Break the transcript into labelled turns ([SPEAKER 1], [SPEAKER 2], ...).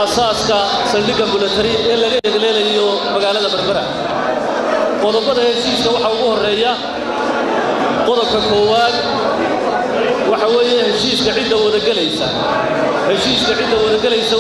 [SPEAKER 1] aasaaska saldhigga milatari ee laga egleelayo magaalada berbera qodobada heshiiska waxaa ugu horreeya qodobka koowaad waxa weeye heshiiska cidda wadagelaysa heshiiska cidda wadagelaysa